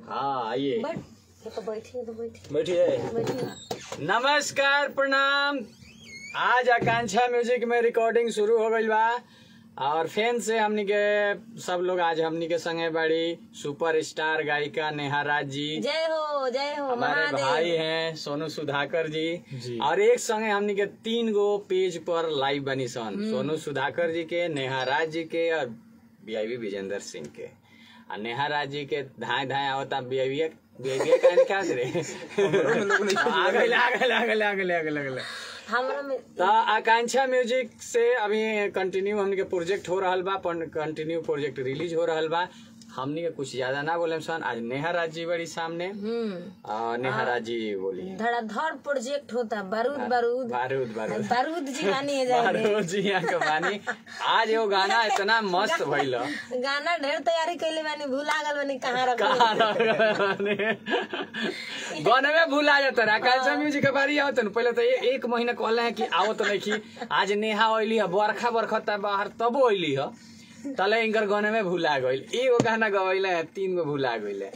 हाँ आइए बैठ ये तो बैठिए तो बैठिए बैठिए बैठिए नमस्कार प्रणाम आज आकांक्षा म्यूजिक में रिकॉर्डिंग शुरू हो गई बा और फैन से हमनी के सब लोग आज हमनी के संगे बड़ी सुपर स्टार गायिका नेहा राज जी जय हो जय हो हमारे भाई महादेव हैं सोनू सुधाकर जी, जी। और एक संगे हमनी के तीन गो पेज पर लाइव बनी सन सोनू सुधाकर जी के नेहा राज जी के और बीआईबी विजेंद्र सिंह के और नेहा राज जी के धाए धाए आवता बीआईबी बीआईबी कहने क्या रे आ गइल आ गइल आ गइल आ गइल आ गइल आ गइल हमरा में तो आकांक्षा म्यूजिक से अभी कंटिन्यू हमनी के प्रोजेक्ट हो रहल बा कंटिन्यू प्रोजेक्ट रिलीज हो रहल बा हमनी के कुछ ज्यादा ना बोले सन आज नेहा राज जी बड़ी सामने हम्म और नेहा राज जी बोली धड़ाधड़ प्रोजेक्ट होता बारूद बारूद बारूद बारूद बारूद जी मानी है जाए बारूद जी यहाँ के बानी आज एगो गाना इतना मस्त भइल गाना ढेर तैयारी कैले बानी भूला गल बानी कहाँ रख कहाँ रख बानी? गाने में भूला जाता रहा आकांक्षा म्यूजिक के बारी आवत न पहले तो ये एक महीना कहले हैं कि आवत नहीं कि आज नेहा ओइली है बरखा बरखा त बाहर तबो ओइली है तले इनकर गाने में भूला गइल एगो गाना गवैले हैं तीन गो भूला गइले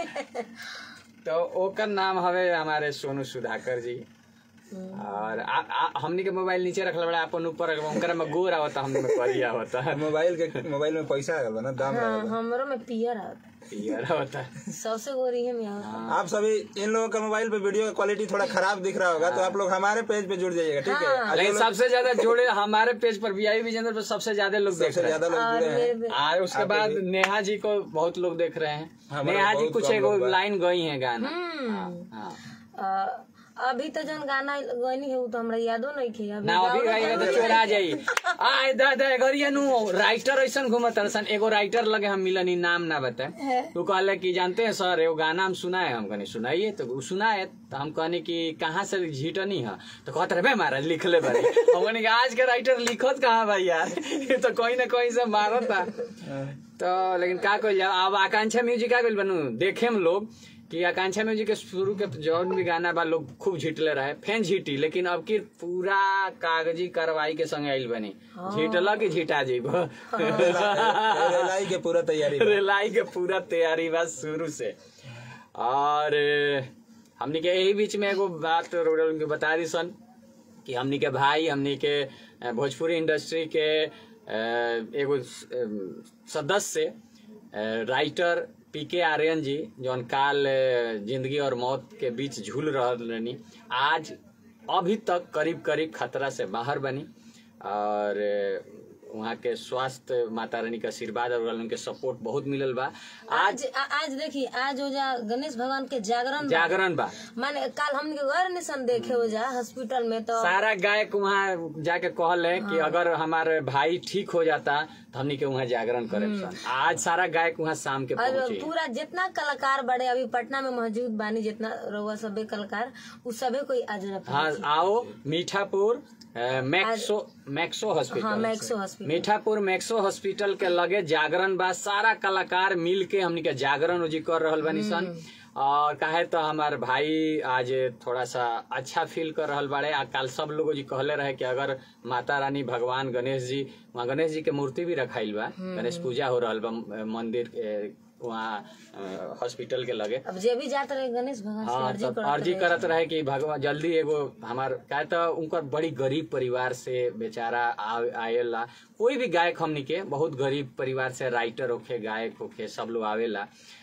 तो ओकर नाम हवे हमारे सोनू सुधाकर जी और आ, आ, हमनी के मोबाइल नीचे रखल बड़ा अपन ऊपर उनकर में गोर आवता हमनी में करिया होता मोबाइल के मोबाइल में पैसा आ गल बा ना दाम आ हाँ गल बा। हमरो में पियर आवता पियर होता सबसे गोरी है मैं आवता आप सभी इन लोगों का मोबाइल पे वीडियो क्वालिटी थोड़ा खराब दिख रहा होगा तो आप लोग हमारे पेज पे जुड़ जाइएगा ठीक है आज लेकिन जो लोग सबसे ज्यादा जोड़े हमारे पेज पर वीआई विजेंद्र पर सबसे ज्यादा लोग देख सबसे रहे हैं ज्यादा लोग और जुड़े हैं मेरे और उसके बाद नेहा जी को बहुत लोग देख रहे हैं हमारे नेहा जी बहुत कुछ कम एगो लोग बा। लाइन गई है गाना हम्म हाँ। अ, अभी तो जौन गाना गनी है वो तो हमरा यादो नहीं खे अभी ना अभी गाओ गाई तो चोरा जाई आय दादा गरिया नु राइटर ऐसन घूमत सन एगो राइटर लगे हम मिलनी नाम ना बताए तू कहले कि जानते हैं सर एगो गाना हम सुनाए हम कहनी सुनाइए तो उ सुनाए तो हम कहनी कि कहाँ से झीटनी है तो कहते रहे महाराज लिख ले भाई हम कहनी कि आज के राइटर लिखत कहाँ भाई यार ये तो कहीं ना कहीं से मारत था तो लेकिन का कइल जाओ अब आकांक्षा म्यूजिक का कइल बनू देखे हम लोग कि आकांक्षा म्यूजिक के शुरू के जौन भी गाना बा लोग खूब झिटले रहे फैन झिटी लेकिन अब की पूरा कागजी कार्रवाई के संग आइल बनी झिटला कि झिटा जीब रेलाई के पूरा तैयारी बा। रेलाई के पूरा तैयारी बा शुरू से और अ, हमनी के यही बीच में एगो बात रोडल के बता दी सन कि हमनी के भाई हमनी के अ, भोजपुरी इंडस्ट्री के अ, एगो अ, सदस्य अ, राइटर पी के आर्यन जी जौन काल अ, जिंदगी और मौत के बीच झूल रहल रहनी आज अभी तक करीब करीब खतरा से बाहर बनी और अ, वहाँ के स्वास्थ्य माता रानी के आशीर्वाद और उनके सपोर्ट बहुत मिलल बा आज आज आ- आज देखी आज हो जा गणेश भगवान के जागरण बा। जागरण बा माने कल हमने गए निशन देखे हो जा हॉस्पिटल में तो सारा गायक वहाँ जाके कहल है कि अगर हमारे भाई ठीक हो जाता तो हमनी के वहाँ जागरण करे आज सारा गायक वहाँ शाम के और पहुंचे पूरा जितना कलाकार बड़े अभी पटना में मौजूद बानी जितना रउआ सबे कलाकार उ सबे कोई आज ना हाँ आओ मीठापुर अ, मैक्सो मैक्सो हाँ hospital Maxo hospital Mithapur Maxo hospital के लगे जागरण बा सारा कलाकार मिल के हमनी के जागरण जी कर रहल बानी सन और काहे तो हमार भाई आज थोड़ा सा अच्छा फील कर रहल बाड़े आ कल सब लोग जी कहले रहे कि अगर माता रानी भगवान गणेश जी वहाँ गणेश जी के मूर्ति भी रखाइल बा गणेश पूजा हो रहल बा अ, मंदिर के वहाँ अ, हॉस्पिटल के लगे अब जे भी जात रहे गणेश भगवान से हाँ अर्जी तब करत अर्जी रहे। करत रहे कि भगवान जल्दी एगो हमार का तो उनकर बड़ी गरीब परिवार से बेचारा आ- आएला कोई भी गायक हमनी के बहुत गरीब परिवार से राइटर होखे गायक होखे सब लोग आवेला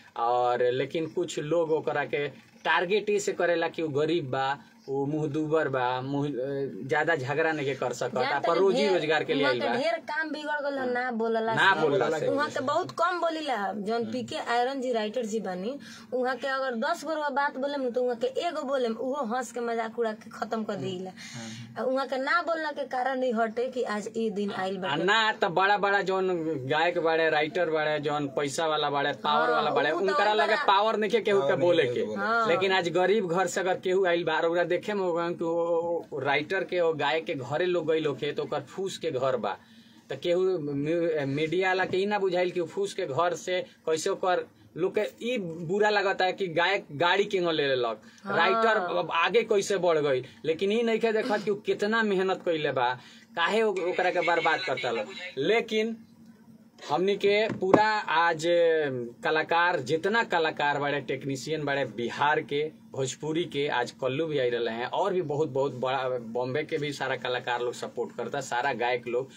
और लेकिन कुछ लोग ओकरा के टारगेट ही से करेला कि वो गरीब बा वो मुंह दुबर बा मुंह अ, ज्यादा झगड़ा नहीं कर सकत जान पर तनी रोजी ढेर- रोजगार के लिए उहाँ आइल के बा ढेर काम बिगड़ गल है, ना बोलला ना से। बोलला से उहाँ के बहुत कम बोलीला जौन पी के आयरन जी राइटर जी बनी उहाँ के अगर दस गो रउआ बात बोले तो उहाँ के एगो बोले उहो हंस के मजाक उड़ा के खत्म कर देला उहाँ के ना बोलना के कारण ही हटे कि आज ई दिन आइल बा आ ना तो बड़ा बड़ा जौन गायक बाड़े राइटर बाड़े जौन पैसा वाला बाड़े पावर वाला बाड़े उ तो उनकरा बड़ा- लगे पावर नहीं केहू के बोले के हाँ। लेकिन आज गरीब घर से अगर केहू आइल बा और देखे में होगा कि वो- वो राइटर के और गायक के घरे लोग गई होखे तो ओकर फूस के घर बा तो केहू मी- मीडिया वाला के ई ना बुझाइल कि उ फूस के घर से कैसे ओकर लोग के ई बुरा लगता है कि गायक गाड़ी केंगो ले लेलक राइटर अब आगे कैसे बढ़ गई लेकिन ई नहीं देखत कि उ कितना मेहनत कैले बा काहे ओ- ओकरा के बर्बाद करता लोग लेकिन हमनी के पूरा आज कलाकार जितना कलाकार बड़े टेक्नीशियन बड़े बिहार के भोजपुरी के आज कल्लू भी आई रहे हैं और भी बहुत बहुत बड़ा बॉम्बे के भी सारा कलाकार लोग सपोर्ट करता सारा गायक लोग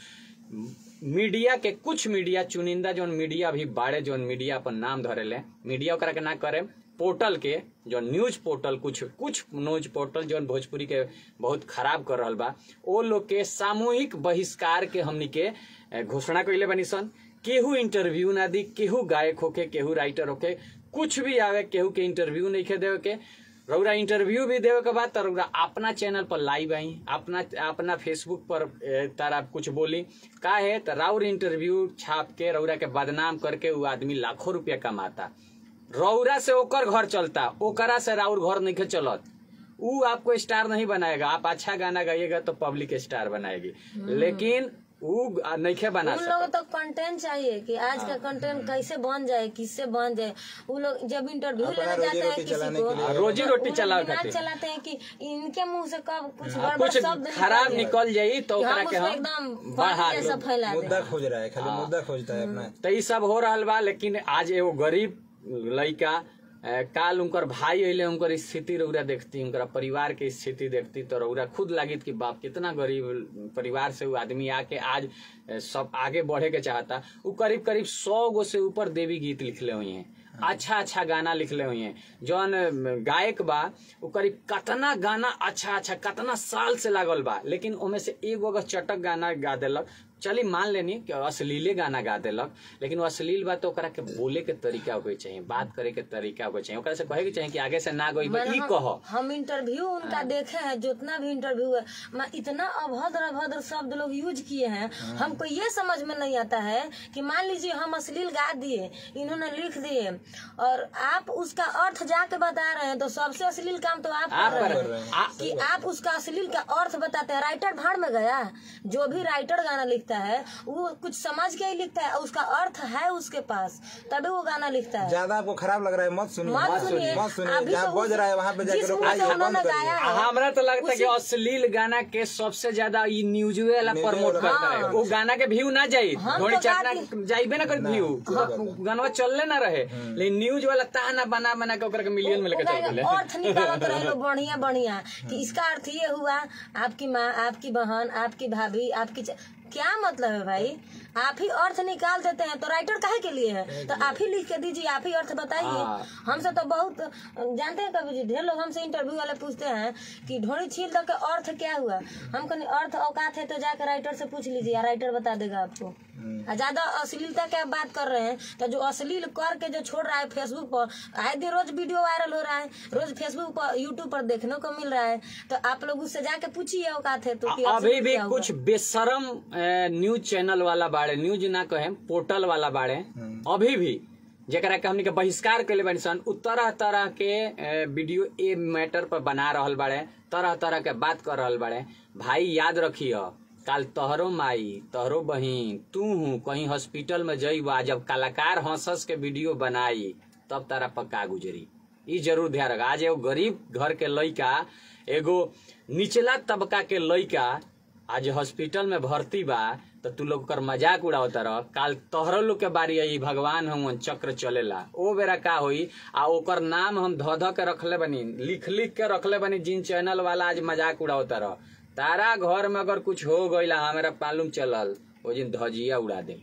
मीडिया के कुछ मीडिया चुनिंदा जौन मीडिया भी बाड़े जौन मीडिया अपन नाम धरेले मीडिया ओकरा के ना करे पोर्टल के जो न्यूज पोर्टल कुछ कुछ न्यूज पोर्टल जौन भोजपुरी के बहुत खराब कर रहल बा ओ लोग के सामूहिक बहिष्कार के हमनी के ए, घोषणा कइले बनी सन केहू इंटरव्यू ना दी केहू गायक होके केहू राइटर होके कुछ भी आवे केहू के इंटरव्यू नहीं खे देवे के रउरा इंटरव्यू भी देवे के बाद त रउरा अपना चैनल पर लाइव आई अपना अपना फेसबुक पर ए, तारा कुछ बोली का है त राउर इंटरव्यू छाप के रउरा के बदनाम करके वो आदमी लाखों रुपया कमाता रउरा से ओकर घर चलता ओकरा से राउर घर नहीं चलत ऊ आपको स्टार नहीं बनाएगा आप अच्छा गाना गाइएगा तो पब्लिक स्टार बनाएगी लेकिन ऊ नहीं बना उन सकता लोगों तो कंटेंट चाहिए कि आज का कंटेंट कैसे बन जाए किससे बन जाए वो लोग जब इंटरव्यू अपना लेने जाते हैं रोजी-रोटी किसी चलाने को के लिए। हाँ, रोजी रोटी वो लोग चलावे दिमाग खातिर। चलाते हैं कि इनके मुंह से कब कुछ हाँ, गड़बड़ कुछ शब्द खराब जाए। निकल जाई तो कि ओकरा हम के उसको हम एकदम बढ़ा पानी जैसा दें। फैला दें मुद्दा खोज रहा है खाली मुद्दा खोजता है अपना तो ई सब हो रहल बा लेकिन आज एगो गरीब लड़का अ, काल उनकर भाई अइले उनकर स्थिति रउरा देखती उनकर परिवार के स्थिति देखती तो रउरा खुद लागित कि बाप कितना गरीब परिवार से वो आदमी आके आज अ, सब आगे बढ़े के चाहता वो करीब करीब सौ गो से ऊपर देवी गीत लिखले हुए हैं अच्छा अच्छा गाना लिखले हुए हैं जौन अ, गायक बा वो करीब कतना गाना अच्छा अच्छा कतना साल से लागल बा लेकिन ओमे से एगो अगर चटक गाना गा देलक चली मान लेनी कि अश्लीले गाना गा देलक लेकिन वो अश्लील बात तो ओकरा के बोले के तरीका होके चाहिए बात करे के तरीका होके चाहिए ओकरा से कहे के चाहिए कि आगे से ना गई मैंने ई हम- कह हम इंटरव्यू उनका देखे हैं जितना भी इंटरव्यू है मैं इतना अभद्र अभद्र शब्द लोग यूज किए हैं हमको ये समझ में नहीं आता है कि मान लीजिए हम अश्लील गा दिए इन्होंने लिख दिए और आप उसका अर्थ जाके बता रहे हैं तो सबसे अश्लील काम तो आप आप कर कर रहे रहे हैं हैं। आ- कि आप उसका अश्लील का अर्थ बताते हैं राइटर भाड़ में गया जो भी राइटर गाना लिखता है वो कुछ समझ के ही लिखता है और उसका अर्थ है उसके पास तभी वो गाना लिखता है ज्यादा आपको खराब लग रहा है मत सुनिए मत सुनिए मत सुनिए अभी जहाँ तो बज उस- रहा है वहाँ पे जाकर जिस रुक मुंह से आइए, बंद उन्होंने करिए। गाया है हमरा तो लगता है कि उसी- अश्लील गाना के सबसे ज्यादा ई न्यूज वाला न्यूज़ प्रमोट वाला करता है हाँ। वो गाना के व्यू ना जाई हम घोड़ी तो चटना गाती- जाइबे ना कर व्यू गाना चलले ना रहे लेकिन न्यूज वाला ताना बना बना के ओकरा के मिलियन में लेके चल ओकरा गेले के अर्थ निकालत रहे लोग बढ़िया बढ़िया कि इसका अर्थ ये हुआ आपकी माँ आपकी बहन आपकी भाभी आपकी च... क्या मतलब है भाई आप ही अर्थ निकाल देते हैं तो राइटर काहे के लिए है तो आप ही लिख के दीजिए आप ही अर्थ बताइए हाँ। हमसे तो बहुत जानते हैं कभी जी ढेर लोग हमसे इंटरव्यू वाले पूछते हैं कि ढोड़ी छील दो के अर्थ क्या हुआ हम कहने अर्थ औकात है तो जाकर राइटर से पूछ लीजिए राइटर बता देगा आपको आ, ज्यादा अश्लीलता की आप बात कर रहे हैं तो जो अश्लील करके जो छोड़ रहा है फेसबुक पर आए दिन रोज वीडियो वायरल हो रहा है रोज फेसबुक पर यूट्यूब पर देखने को मिल रहा है तो आप लोग उससे जाके पूछिए औकात है तो कि अभी अश्लील भी क्या हुआ? कुछ बेशरम अ, न्यूज चैनल वाला बाड़े न्यूज ना कहे पोर्टल वाला बाड़े अभी भी जेकरा के हमनी के बहिष्कार कैले बानी सन उ तरह तरह के अ, वीडियो ए मैटर पर बना रहल बाड़े तरह तरह के बात कर रहल बाड़े भाई याद रखिय काल तोहरो माई तोहरो बहिन तू हूँ कहीं हॉस्पिटल में जइबा जब कलाकार हंसस के वीडियो बनाई तब तारा पक्का गुजरी ई जरूर ध्यान रख आज एगो गरीब घर के लइका एगो निचला तबका के लइका आज हॉस्पिटल में भर्ती बा तो तू लोग कर मजाक उड़ावता रह काल तोहरो लोग के बारी आई भगवान हम चक्र चलेला ओ बेरा का होई आ ओकर नाम हम ध ध के रखले बनी लिख लिख के रखले बनी जिन चैनल वाला आज मजाक उड़ावता रह तारा घर में अगर कुछ हो गईला हमारा मालूम चलल ओ दिन धजिया उड़ा दे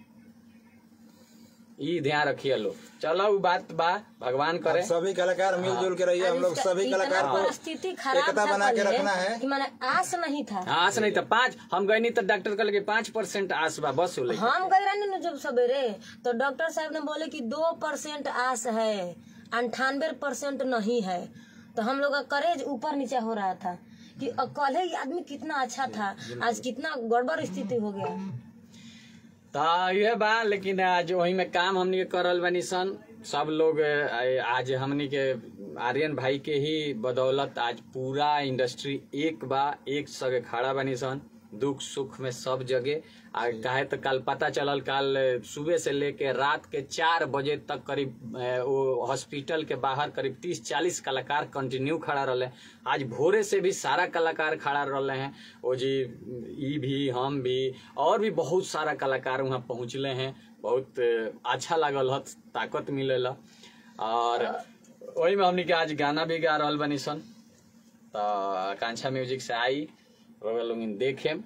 ई ध्यान रखिए लोग चलो उ बात बा भगवान करे आप सभी कलाकार मिलजुल के रहिए हम लोग इसका- सभी इतना कलाकार को परिस्थिति खराब एकता था बना के पहले रखना है कि मैंने आस नहीं था आस नहीं तो पाँच हम गए नहीं तो डॉक्टर कहले कि पाँच परसेंट आस बा बस होले हम गए रहने ना जब सवेरे तो डॉक्टर साहब ने बोले कि दो परसेंट आस है अंठानवे परसेंट नहीं है तो हम लोग का करेज ऊपर नीचे हो रहा था कि अ, कल ही आदमी कितना अच्छा था आज कितना गड़बड़ स्थिति हो गया तो ये बा लेकिन आज वही में काम हमनी के करल बनी सन सब लोग अ, आज हमनी के आर्यन भाई के ही बदौलत आज पूरा इंडस्ट्री एक बा एक सगे खड़ा बनी सन दुख सुख में सब जगह आ काहे तो कल पता चलल कल सुबह से लेके रात के चार बजे तक करीब अ, वो हॉस्पिटल के बाहर करीब तीस चालीस कलाकार कंटिन्यू खड़ा रहे आज भोरे से भी सारा कलाकार खड़ा रहे हैं वो जी ई भी हम भी और भी बहुत सारा कलाकार वहाँ पहुँचले हैं बहुत अच्छा लागल ह ताकत मिलेला और वही में हमनी के आज गाना भी गा रहल बनी सन तो आकांक्षा म्यूजिक से आई रउआ लोग देखे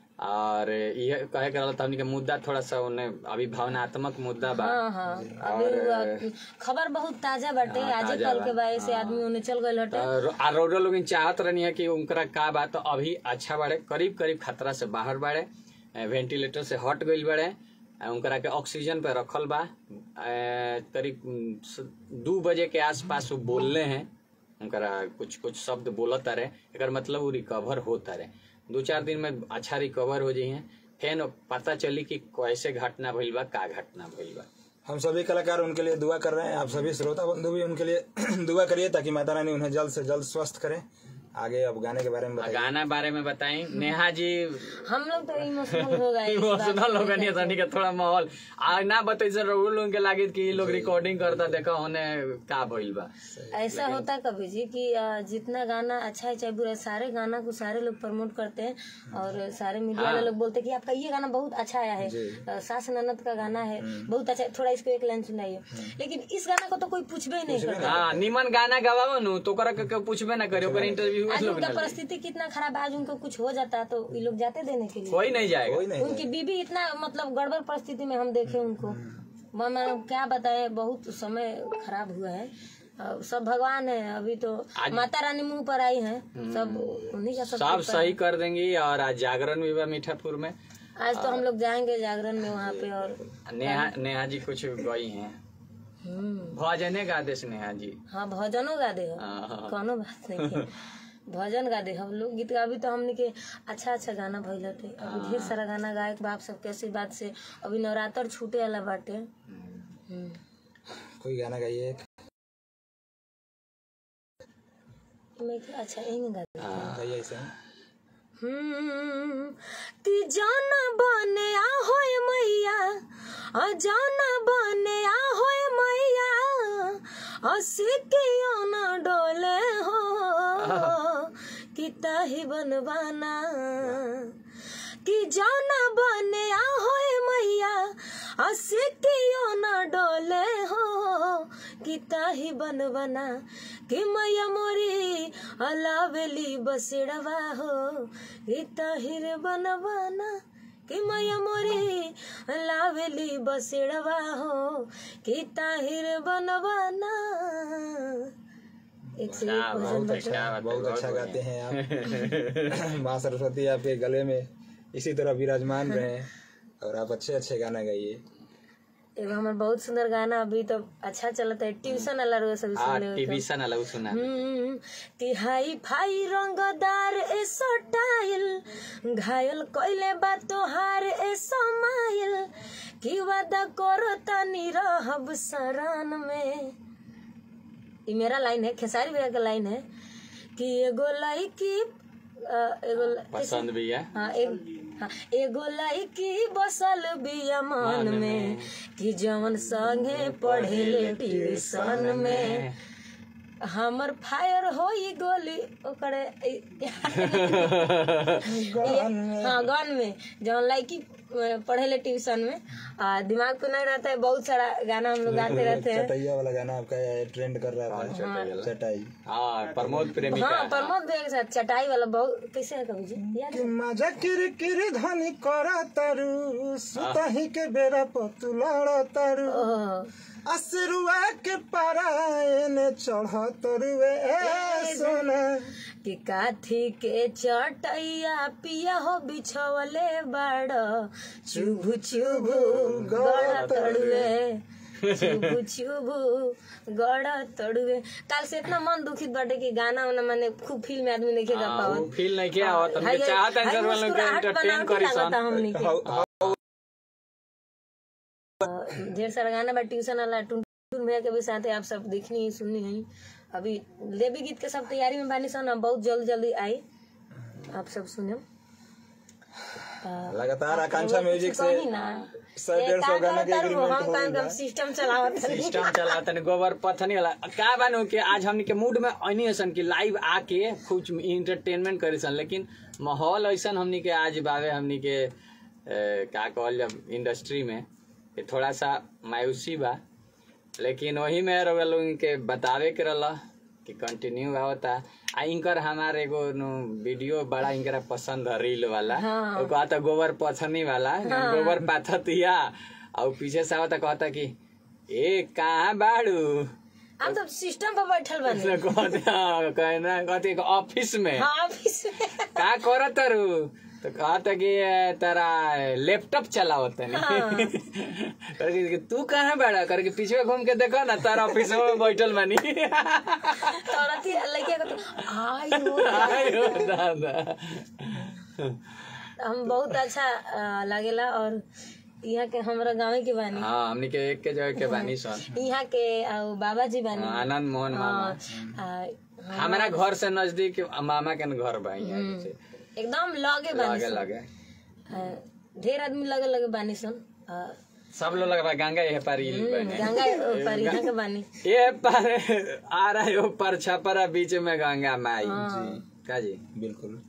और ये कहे के रहल त हमनी के मुद्दा थोड़ा सा उन्हें अभी भावनात्मक मुद्दा बा हाँ हाँ अभी वो खबर बहुत ताजा बाटे हाँ, आजे ताजा कल के बा। बारे से आदमी उन्हें चल गए हटे और आ रउरा लोग चाहत रहनी है कि उनकरा का बा तो अभी अच्छा बाड़े करीब करीब खतरा से बाहर बाड़े ए, वेंटिलेटर से हट गईल बाड़े ए, उनकरा के ऑक्सीजन पे रखल बा ए, करीब उम, स- दू बजे के आसपास वो बोलले हैं उनकरा कुछ कुछ शब्द बोलत रहे एकर मतलब वो रिकवर होता रहे दो चार दिन में अच्छा रिकवर हो जाइए फिर पता चली कि कैसे घटना भइल बा का घटना भइल बा हम सभी कलाकार उनके लिए दुआ कर रहे हैं आप सभी श्रोता बंधु भी उनके लिए दुआ करिए ताकि माता रानी उन्हें जल्द से जल्द स्वस्थ करें आगे अब गाने के बारे में बताइए गाना बारे में बताएं नेहा जी हम लोग तो इमोशनल हो गए इस बात इमोशनल हो गई तनी के थोड़ा माहौल आ ना बतै सर रउआ लोगन के लागित कि ये लोग रिकॉर्डिंग करता देखा होने का भइल बा ऐसा होता है कभी जी कि अ, जितना गाना अच्छा है चाहे बुरा है, सारे गाना को सारे लोग प्रमोट करते हैं और सारे मीडिया वाले लोग बोलते हैं कि आपका ये गाना बहुत अच्छा आया है अ, सास ननद का गाना है बहुत अच्छा है थोड़ा इसको एक लाइन सुनाइए लेकिन इस गाना को तो कोई पूछबे ही नहीं करता हाँ निमन गाना गवाओ नु तो ओकरा के केहू पूछबे ना करे ओकर इंटरव्यू आज लोग उनका ना ले। परिस्थिति कितना खराब है, आज उनको कुछ हो जाता है तो ये लोग जाते देने के लिए कोई नहीं जाएगा कोई नहीं उनकी बीबी इतना मतलब गड़बड़ परिस्थिति में हम देखे उनको मैं मैं क्या बताए बहुत समय खराब हुआ है अब सब भगवान है अभी तो माता रानी मुंह पर आई है सब उन्हीं का सब सब सही कर देंगी और आज जागरण भी बा मीठापुर में आज तो हम लोग जाएंगे जागरण में वहाँ पे और नेहा नेहा जी कुछ गई हैं हम्म, भजने गा देस नेहा जी हाँ भजनो गा दे हम। हाँ, कोनो बात नहीं है भजन गा दे हम लोग गीत गा- अभी तो हमने के अच्छा अच्छा गाना भइल हटे अभी ढेर सारा गाना गायक बाप सबके आशीर्वाद से अभी नवरात्र छूटे वाला बाटे हम्म। कोई गाना गाइए मैं क्या- अच्छा यही गा दे गाइए ऐसे हम्म, कि जाना बने आ होए मैया आ जाना बने आ होए मैया हंसी के ना डोले हो कि ताही बनवाना कि जाना बने आ होए मैया हंसी के ना डोले हो कि ताही बनवाना कि मैया मोरी अलावेली बसेड़वा हो कि ताहिर बनवाना कि मैया मोरी लावेली बसेड़वा हो कि ताहिर बनवाना एक से एक भजन बहुत अच्छा बहुत अच्छा गाते हैं आप माँ सरस्वती आपके गले में इसी तरह विराजमान रहे और आप अच्छे अच्छे गाना गाइए एगो हमार बहुत सुंदर गाना अभी तो अच्छा चलता है ट्यूशन वाला रोज सभी हाँ सुन ले टीवी सन अलग सुना हम्म, कि हाई फाई रंगदार ए स्टाइल घायल कइले बा तोहार ए समाइल कि वादा करो तनी रहब शरण में ई मेरा लाइन है खेसारी भैया का लाइन है कि एगो लड़की अ, एगो ल- पसंद भी है हाँ एक हाँ एगो लड़की बसल बिया मन में कि जवन संगे पढ़े ट्यूशन में हमर फायर होई गोली ओकरे हाँ गन में जवन लड़की पढ़े ट्यूशन में आ, दिमाग तो नहीं रहता है बहुत सारा गाना हम लोग गाते रहते हैं चटैया वाला गाना आपका ट्रेंड कर रहा था चटाई हाँ प्रमोद प्रेमी हाँ का प्रमोद भैया के साथ चटाई वाला बहुत कैसे है कभी जी याद है? कि मजा किर किर धनी करा तरु सुतही के बेरा पतुलाड़ तरु ओह, असरुआ के पारायन चढ़ तरुए ए सोना कि काथी के चटैया पिया हो बिछवले बाड़ चुभु चुभु गड़ तड़ुए चुभु चुभु गड़ तड़ुए काल से इतना मन दुखित बाटे कि गाना वाना मैंने खूब फील में आदमी नहीं गा हाँ, वो पावत फील नहीं किया और तुमके हाय- चाहत है हाय सर वालों के मुस्कुराहट एंटरटेन बनावटी करी सन लागता हमनी के। हाउ- हाउ- ढेर सारा गाना बा ट्यूशन वाला टुनटुन भैया के भी साथ है आप सब देखनी है सुननी है अभी देवी गीत के सब तैयारी में बानी सन अब बहुत जल्द जल्दी आई आप सब सुने लगातार आकांक्षा म्यूजिक से कही ना सौ डेढ़ सौ गाना के एग्रीमेंट हम हो काम गइल बा। काम सिस्टम चलावत हनी। सिस्टम चला तनी गोबर पथनी वाला का बानो कि आज हमनी के मूड में अनी असन कि लाइव आके कुछ इंटरटेनमेंट करी सन लेकिन माहौल ऐसन हमनी के आज बावे हमनी के ए, का कहल जब इंडस्ट्री में ये थोड़ा सा मायूसी बा लेकिन वही में रउआ लोगन के बतावे के रहला कि कंटिन्यू आवता आ इनकर हमार एगो नु वीडियो बड़ा इनकरा पसंद है रील वाला हाँ। वो कहता गोबर पथनी वाला गोबर पाथतिया और पीछे से आवता कहता कि ए कहाँ बाड़ू आप तो सिस्टम पर बैठल बने उसने कहते हाँ, कहना कहते कि ऑफिस में हाँ ऑफिस में का करत तारू तो कहता कि ए, तारा लैपटॉप चलावत नहीं करके कि तू कहाँ बैठा करके पीछे घूम के देखो ना तारा ऑफिस में बैठल बानी औरत ही लड़किया को तो आई हो आयो दादा हम बहुत अच्छा अ, लागेला और यहाँ के हमरा गाँव के बानी हाँ हमनी के एक के जगह के बानी सन यहाँ के अ, बाबा जी बानी आनंद मोहन मामा अ, हमारा घर से नजदीक मामा के न घर बा यहाँ से एकदम लगे बानी लगे सन लगे अ, ढेर आदमी लगे लगे बानी सन अ, सब लोग लगा गंगा ये पार इल बने गंगा पर यहाँ के बानी ये पर आ रहा है वो पर छपरा बीच में गंगा माई का जी बिल्कुल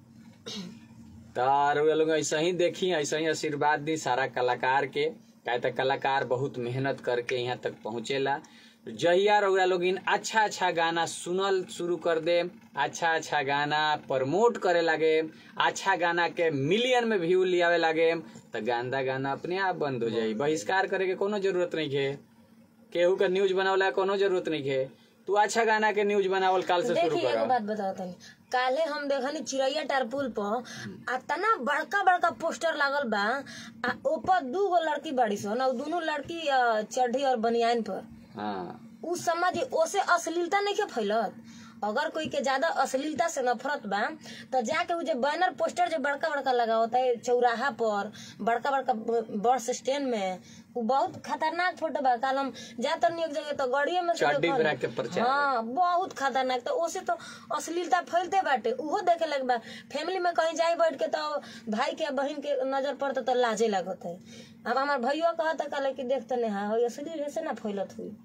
तार वे लोग ऐसा ही देखी ऐसा ही आशीर्वाद दी सारा कलाकार के काहे तो कलाकार बहुत मेहनत करके यहाँ तक पहुँचेला जहिया रउरा लोग इन अच्छा अच्छा गाना सुनल शुरू कर दे अच्छा अच्छा गाना प्रमोट करे लगे अच्छा गाना के मिलियन में व्यू लियावे लगे तो गंदा गाना अपने आप बंद हो जाई बहिष्कार करे के कोनो जरूरत नहीं है केहू का न्यूज बनावला के कोनो जरूरत नहीं है तू अच्छा गाना के न्यूज बनावल काल से शुरू देखिए एगो कर बात बताओ तनी काले हम देखनी चिड़ैया टारपुल पर आ तना बड़का बड़का पोस्टर लागल बा आ ऊपर दू गो लड़की बाड़ी सन और दोनों लड़की अ, चड्ढी और बनियान पर हाँ उ समझ ओसे अश्लीलता नहीं के फैलत अगर कोई के ज्यादा अश्लीलता से नफरत बा तो जाके उ जे बैनर पोस्टर जो बड़का बड़का लगा होता है चौराहा पर बड़का बड़का ब- बस स्टैंड में उ बहुत खतरनाक फोटो बा काल हम जातर नहीं एक जगह तो गाड़िए में से चड्डी देखल। ब्रेक के प्रचार हाँ बहुत खतरनाक तो ओसे तो अश्लीलता फैलते बाटे उहो देखे लगे बा फैमिली में कहीं जाए बैठ के तो भाई के बहन के नजर पड़ता तो लाजे लगत है अब हमार भैया कहता कहले कि देखते नहीं हाँ अश्लील ऐसे ना फैलत हुई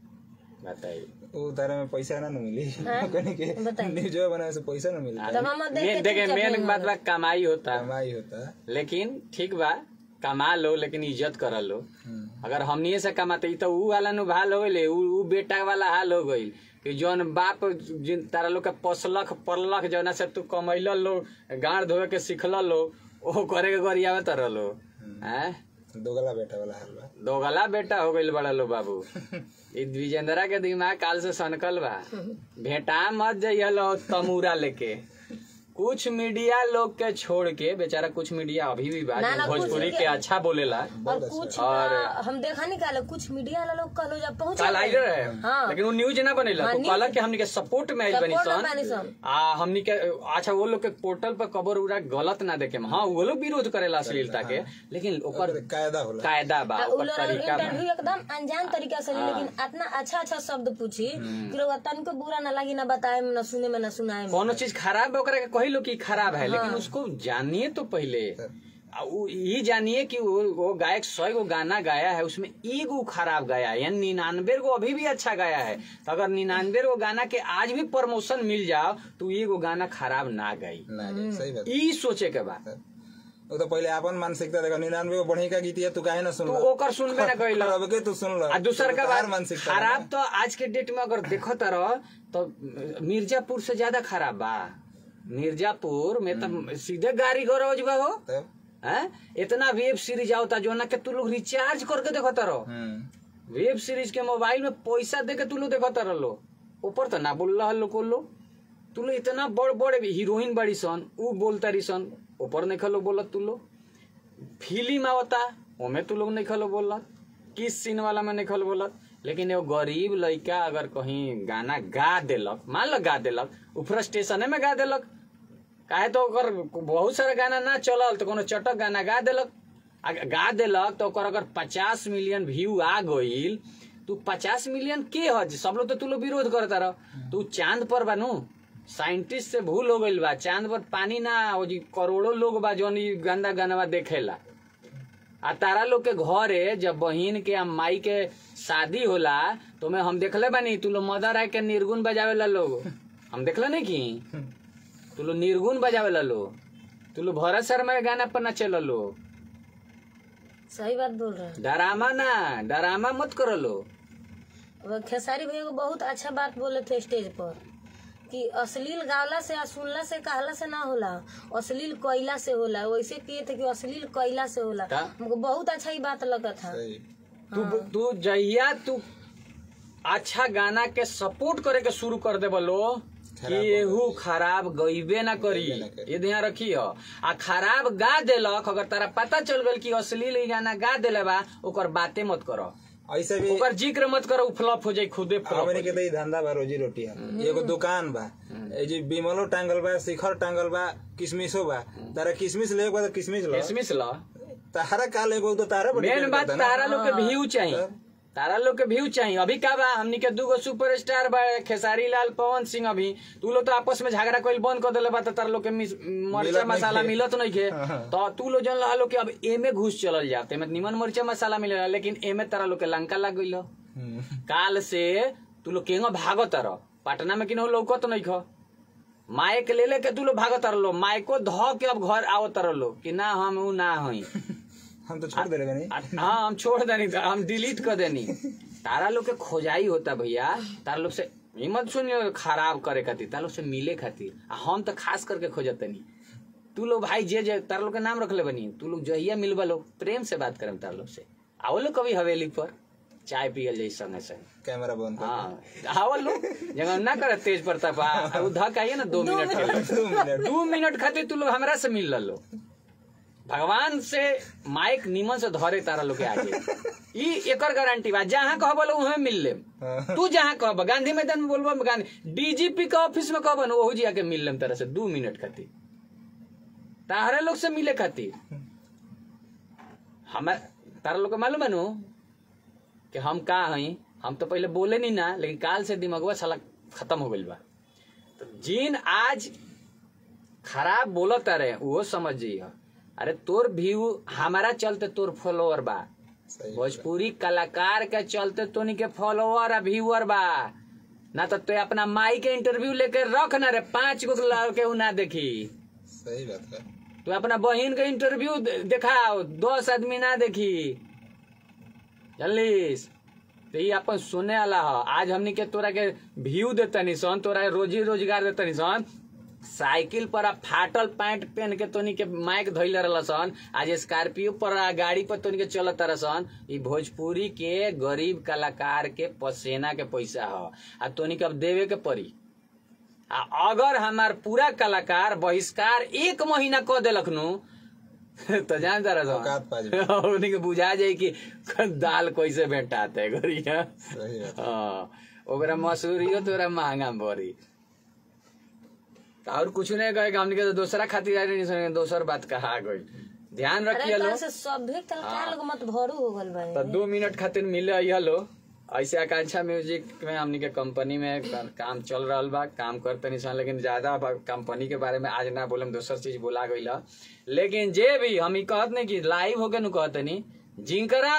बताइए वो तारे में पैसा ना न मिली हाँ? कहने के बताइए। न्यूज बनाने से पैसा ना मिलता तब हम देख के मेन देखे चुपचाप मेन नहीं बात बा कमाई होता कमाई होता है लेकिन ठीक बा कमा लो लेकिन इज्जत कर लो हम्म। अगर हमनिए से कमाते ई तो ऊ वाला नु हाल हो गइले ऊ ऊ बेटा वाला हाल हो गइल कि जौन बाप जिन तारा लोग के पोसलख पललख जौना से तू कमैल लो गाड़ धोए के सिखल लो ओ करे के गरियावे तर लो हैं दोगला बेटा वाला हाल बा दोगला बेटा हो गइल बड़ा लो बाबू ई विजेंद्रा के दिमाग काल से सनकल बा भेटा मत जइया लो तमूरा लेके कुछ मीडिया लोग के छोड़ के बेचारा कुछ मीडिया अभी भी बा ना, जो ना, कुछ भोजपुरी मीडिया- के अच्छा बोलेला और कुछ और- ना, हम देखा नहीं काले कुछ मीडिया वाला लोग कल जब पहुंच काल आई रहे हाँ। लेकिन वो न्यूज ना बनेला हाँ, तो न्यूज- कहला कि हमनी के सपोर्ट में आइल बनी सपोर्ट में बानी सन सन। आ हमनी के अच्छा वो लोग के पोर्टल पर खबर उरा गलत ना देखे हाँ वो लोग विरोध करेला अश्लीलता के लेकिन ओकर कायदा होला कायदा बा आ, उ ओकर लोग तरीका बा इंटरव्यू एकदम अनजान तरीका से ली, लेकिन इतना अच्छा अच्छा शब्द पूछी कि लोग तनको बुरा ना लगी ना बताए में ना सुने में ना सुनाए में कोनो चीज खराब है ओकरा के कही लो कि खराब है लेकिन उसको जानिए तो पहले आ उ- ये जानिए कि वो, वो गायक सौ गो गाना गाया है उसमें एगो खराब गाया है यानी निन्यानवे गो अभी भी अच्छा गाया है तो अगर निन्यानवे गो गाना के आज भी प्रमोशन मिल जाओ तो एगो गाना खराब ना गाई ना सही बात ई सोचे के बा वो तो पहले अपन मानसिकता देखो निन्यानवे को बढ़ी का गीत है तू काहे ना सुन तो लो ओकर सुनबे ना कइल अब के तू सुन लो आ दूसर का तोहार बात मानसिकता खराब तो आज के डेट में अगर देखो रह तो मिर्जापुर से ज्यादा खराब बा मिर्जापुर में तो सीधे गाड़ी गरौज बा हो तब हैं? इतना वेब सीरीज आवता जो ना के तू लोग रिचार्ज करके देखत रहो हम्म वेब सीरीज के मोबाइल में पैसा दे के तू लोग देखत रहो ऊपर तो ना बोल रहा लो लो तू लोग इतना बड़ बड़ हीरोइन बड़ी सन ऊ बोलता रही सन ऊपर नहीं खलो बोलत तू लोग फिल्म आवता ओमे तू लोग नहीं खलो बोलत किस सीन वाला में नहीं खलो बोलत लेकिन एगो गरीब लड़का अगर कहीं गाना गा देलक मान लो गा देलक ऊ फ्रस्ट्रेशने में गा देलक काहे तो ओकर बहुत सारा गाना ना चलल तो कोनो चटक गाना गा देलक आ गा देलक तो ओकर अगर पचास मिलियन व्यू आ गईल तू पचास मिलियन के ह जे सब लोग तो तू लोग विरोध करता रह तू चांद पर बानू साइंटिस्ट से भूल हो गईल बा चांद पर पानी ना हो जी करोड़ों लोग बा जौन ई गंदा गाना देखेला आ तारा लोग के घरे जब बहिन के आ माई के शादी होला तो मैं हम देखले बानी तू लोग मदर आए के निर्गुण बजावेला लोग हम देखले नहीं की तू लोग निर्गुण बजावेला लो तू लोग भरत शर्मा के गाना पर नचेला लो सही बात बोल रहे हैं डरामा ना डरामा मत करो लो अब खेसारी भैया को बहुत अच्छा बात बोले थे स्टेज पर कि अश्लील गावला से आ सुनला से कहला से ना होला अश्लील कोयला से होला वैसे किए थे कि अश्लील कोयला से होला का? हमको बहुत अच्छा ही बात लगा था सही तू तू जहिया तू अच्छा गाना के सपोर्ट करे के शुरू कर दे बोलो कि एहू खराब गईबे ना करी गईबे ना करी। ये ध्यान रखी हो आ खराब गा देलक अगर तारा पता चल गल कि अश्लील ई गाना गा देले बा ओकर बाते मत करो ऐसे भी ओकर जिक्र मत करो उ फ्लॉप हो जाई खुदे फ्लॉप हमने के तो ई धंधा बा रोजी रोटी है एगो दुकान बा ए जी बिमलो टांगल बा शिखर टांगल बा किशमिशो बा तारा किशमिश ले बा तो किशमिश लो किसमिस ला तारा का लेगो तो तारा पर मेन depend बात करता ना। तारा लोग के व्यू चाहिए तारा लोग के व्यू चाहिए अभी का बा हमनी के दूगो सुपरस्टार बा खेसारी लाल पवन सिंह अभी तू लोग तो आपस में झगड़ा कोई बंद कर देले बा तो तारा लोग के मिस- मरचा मिलत मसाला नइखे। मिलत नहीं के हाँ। तो तू लोग जन लो कि अब एमे घुस चलल जाते में निमन मरचा मसाला मिलेला लेकिन एमे तारा लोग के लंका लग गइल हम्म। काल से तू लोग केंगो भागो तारो पटना में किनो लौकत नहीं खो माइक ले ले के तू लोग भागो तारो लो माइको ध के अब घर आओ तारो लो कि ना हम ऊ ना हई हम तो छोड़ दे रहे बनी आ- हाँ हम छोड़ देनी था हम डिलीट कर देनी तारा लोग के खोजाई होता भैया तारा लोग से हिम्मत सुनियो खराब करे खातिर तारा लोग से मिले खातिर आ हम तो खास करके खोजतनी तू लोग भाई जे जे तारा लोग के नाम रखले बनी तू लोग जहिया मिलबा लोग प्रेम से बात करम तारा लोग से आओ लोग कभी हवेली पर चाय पियल जाई संगे संगे कैमरा बंद कर हाँ आवल लोग जगह ना करे तेज प्रताप आ उ धक आइए ना दो मिनट के लिए दो मिनट दू मिनट खातिर तू लोग हमरा से मिल लो भगवान से माइक निमन से धरे तारा लोग के आगे ई एकर गारंटी बा जहाँ कहब लोग वहाँ मिल लेम हाँ। तू जहाँ कहब गांधी मैदान में बोलबो गांधी डीजीपी के ऑफिस में कहब ना ओहू जी आके मिल लेम तारा से दू मिनट खातिर ताहरे लोग से मिले खातिर हमार तारा लोग के मालूम है नु कि हम का हई हम तो पहले बोले नहीं ना लेकिन काल से दिमागवा साला खत्म हो गइल बा तो जिन आज खराब बोलत रहे वो समझ जाइए अरे तोर व्यू हमारा चलते तोर फॉलोअर बा सही भोजपुरी कलाकार के चलते तोनी के फॉलोअर आ व्यूअर बा ना तो तू अपना माई के इंटरव्यू लेके रख ना रे पांच गो के उ ना देखी सही बात है तू अपना बहन के इंटरव्यू दे- दिखाओ दस आदमी ना देखी जल्दीस तो ये अपन सुने वाला ह आज हमनी के तोरा के व्यू देतनी सन तोरा रोजी रोजगार देतनी सन साइकिल पर आ फाटल पैंट पहन के तोनी के माइक धैले रहल सन आज स्कॉर्पियो पर आ गाड़ी पर तोनी के चलत रह सन ई भोजपुरी के गरीब कलाकार के पसेना के पैसा ह आ तोनी के अब देवे के पड़ी आ अगर हमार पूरा कलाकार बहिष्कार एक महीना क देलक नु तो जान जा औकात पा जाई। रहा उन्हीं के बुझा जाई कि दाल कैसे भेंटाते है गरिया सही बात हाँ ओकरा मसूरियो तोरा महंगा में पड़ी और कुछ नहीं कहे हमने के तो दूसरा खातिर आए नहीं सुने दोसर बात कहा गई ध्यान अरे रखिए लो तार से सभे कलाकार लोग मत भरू हो गल बा तो दो मिनट खातिर मिले अइहा लो ऐसे आकांक्षा म्यूजिक में हमनी के कंपनी में का- काम चल रहा बा काम करते नहीं सन लेकिन ज्यादा बा- कंपनी के बारे में आज ना बोले दोसर चीज बोला गई लेकिन जे भी हम ई कहत नहीं कि लाइव होके नु कहते नहीं जिनकरा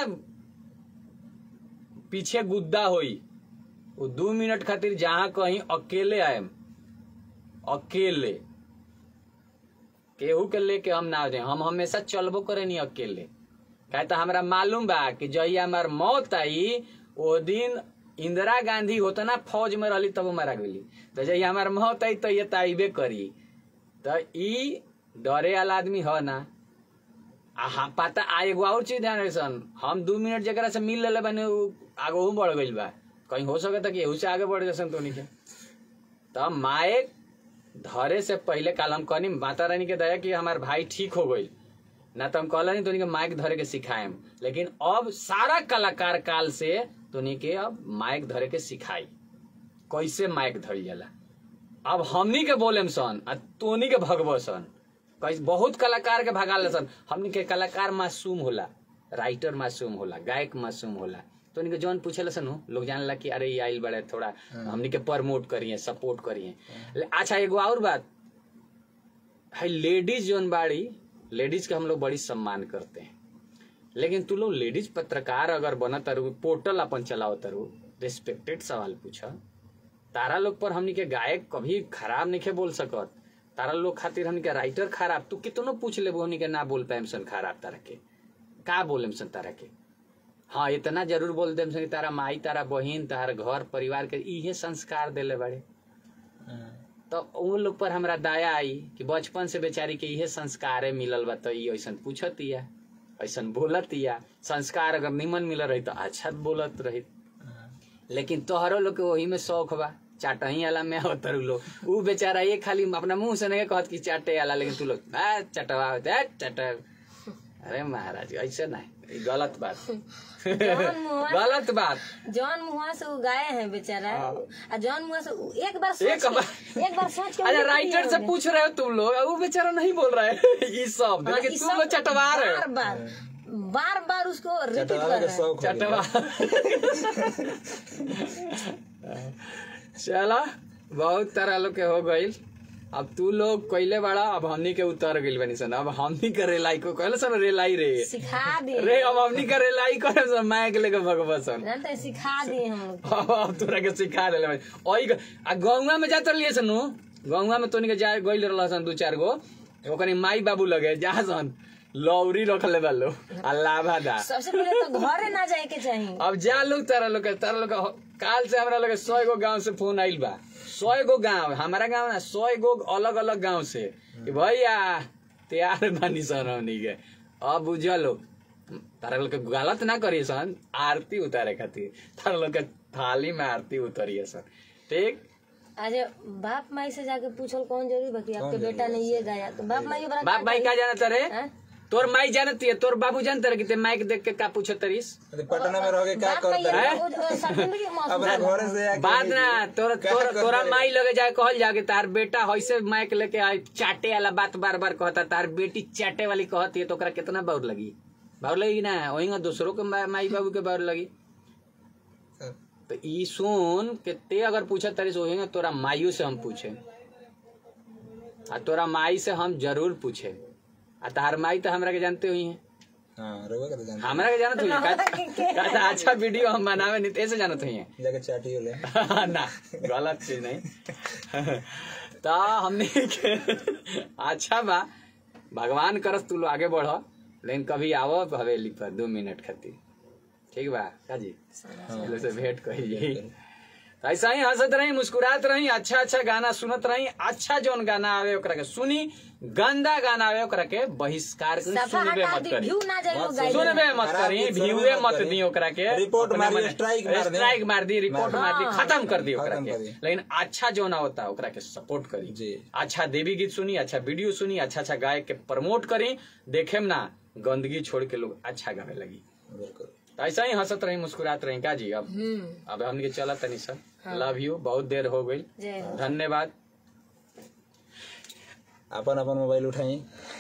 पीछे गुद्दा होई वो दू मिनट खातिर जहाँ कहीं अकेले आएम अकेले केहू के लेके हम ना जाए हम हमेशा चलबो करे नहीं अकेले काहे तो हमरा मालूम बा कि जहिया हमार मौत आई ओ दिन इंदिरा गांधी होता ना फौज में रहली तब मारा गई तो जहिया हमार मौत आई तो ये तो आइबे करी तो ई डरे वाला आदमी ह ना आ हाँ पता आ एगो और चीज ध्यान रखसन हम दू मिनट जरा से मिल लेले बने उ आगो बढ़ गइल बा कहीं हो सकता कि एहू से आगे बढ़ जसन तो के तब माए धरे से पहले काल हम कहनी माता रानी के दया कि हमार भाई ठीक हो गई ना तो हम कहला नहीं तोनी के माइक धरे के सिखाएम लेकिन अब सारा कलाकार काल से तोनी के अब माइक धरे के सिखाई कैसे माइक धरी जाला अब हमनी के बोलेम सन आ तोनी के भगवो सन कैसे बहुत कलाकार के भगाले सन हमनी के कलाकार मासूम होला राइटर मासूम होला गायक मासूम होला तो उनके जौन पूछे सन हो, लोग जानला कि अरे ये आइल बड़े थोड़ा हमनी के प्रमोट करिए सपोर्ट करिए ले- अच्छा एगो और बात है लेडीज जौन बाड़ी लेडीज के हम लोग बड़ी सम्मान करते हैं लेकिन तू लोग लेडीज पत्रकार अगर बना तरु पोर्टल अपन चलाओ तरु रिस्पेक्टेड सवाल पूछा तारा लोग पर हमनी के गायक कभी खराब नहीं बोल सकत तारा लोग खातिर हमनी के राइटर खराब तू कितनो पूछ लेबो हमनी के ना बोल पाएम सन खराब तारा के का बोले सन तारा के हाँ इतना जरूर बोल देम सन कि तारा माई तारा बहिन तारा घर परिवार के इहे संस्कार देले बड़े तो उन लोग पर हमरा दया आई कि बचपन से बेचारी के इहे संस्कारे मिलल बा तो ई ऐसन पूछतिया ऐसन बोलतिया संस्कार अगर निमन मिलल रही तो अच्छा बोलत रही लेकिन तोहरो लोग के वही में शौक बा चाटही वाला में होतर लोग ऊ बेचारा ये खाली अपना मुंह से नहीं कहत कि चाटे वाला लेकिन तू लोग आ चटवा चट अरे महाराज ऐसे नहीं ई गलत बात जौन मुआ गलत बात जौन मुआ से वो गाये हैं बेचारा आ जौन मुआ से उ- एक बार एक सोच बार- के एक बार सोच के अरे उन्हें राइटर से दिया पूछ रहे हो तुम लोग वो बेचारा नहीं बोल रहा है ये शब्द हाँ, लेकिन इस तुम सब लोग चटवा रहे हो बार बार बार बार उसको रिपीट चटवावे कर के रहे हैं शौक हो गया। चटवा चला बहुत तरह लोग के हो गईल अब तू लोग कैले बड़ा अब हमनी के उतर गइल बनी सन अब हमनी के रेलाई को कहले सन रेलाई रे सिखा दिए रे अब हमनी के रेलाई करे सन माइक लेके भगवा सन जानते हैं, सिखा दिए हम लोग अब अब तोरा के सिखा देले भाई ओई ग- आ गौवा में जात रहिए सनु गौवा में तोनी के जा गइल रहल सन दू चार गो ओकनी माई बाबू लगे जा सन लौरी रखले बालो आ लाभा दा सबसे पहले तो घरे ना जाए के चाहिए अब जा लोग तारा लोग के- तारा लोग के हो- काल से हमरा लोग सौ गो गांव से फोन आइल बा सौ गो गांव हमारा गांव ना सौ गो अलग अलग गांव से कि भैया तैयार बानी सन हमनी के अब बुझलो तारा लोग के गलत ना करिए सन आरती उतारे खातिर तारा लोग के थाली में आरती उतरिए सन ठीक आज बाप माई से जाके पूछल कौन जरूरी बा कि आपके बेटा ने ये गाया तो बाप माई के बड़ा बाप भाई का जानत रे हैं? तोर माई जानती है तोर बाबू जानते रहे कि ते माइक देख के का पूछत तरीस अरे पटना में रह के क्या बाप माई करते हैं? वो- वो सर्टिफिकेट महसूस अपना घर से आके बात ना तोरा क्या तोरा करते तोरा रहे? माई लगे जाए कहल जाके तार बेटा ऐसे माइक लेके आए चाटे वाला बात बार बार कहता तार बेटी चाटे वाली कहती है तो ओकरा कितना बाउर लगी बाउर लगी ना वही दूसरों के मा- माई बाबू के बाउर लगी तो ई सुन के ते अगर पूछे तारी से वही तोरा माइयों से हम पूछे आ तोरा माई से हम जरूर पूछे आ तार माई तो हमरा के जानते हुई है हाँ रोगा के तो जानते हमरा के जानत हुई है का- का अच्छा वीडियो हम बनावे नहीं तो ऐसे जानत हुई है जाके चाटी ले ना गलत चीज नहीं तो हमने के अच्छा बा भगवान करस तू लोग आगे बढ़ लेकिन कभी आवो हवेली पर दो मिनट खातिर ठीक बा काजी चलो से भेंट कही तो ऐसा ही हंसत रही मुस्कुरात रही अच्छा अच्छा गाना सुनत रही अच्छा जोन गाना आवे ओकरा के सुनी गंदा गाना आवे ओकरा के बहिष्कार करी, सफा सुनबे हटा मत दी करी व्यू ना जाए वो मत गाइड सुनबे मत खराब करी चीज सुनबे व्यूए मत मत करी। दी ओकरा के रिपोर्ट अपने मार दी, मन- स्ट्राइक मार दी। स्ट्राइक मार दी रिपोर्ट मार दी हाँ। खत्म कर दी ओकरा खत्म के कर दी। लेकिन अच्छा जो ना होता ओकरा के सपोर्ट करी जी। अच्छा देवी गीत सुनी अच्छा वीडियो सुनी अच्छा अच्छा गायक के प्रमोट करी देखे ना गंदगी छोड़ के लोग अच्छा गावे लगी बिल्कुल तो ऐसा ही हंसत रही मुस्कुरात रही का जी अब हम्म अब हमने के चला तनी सर लव यू बहुत देर हो गई जय हो धन्यवाद अपन अपन मोबाइल उठाई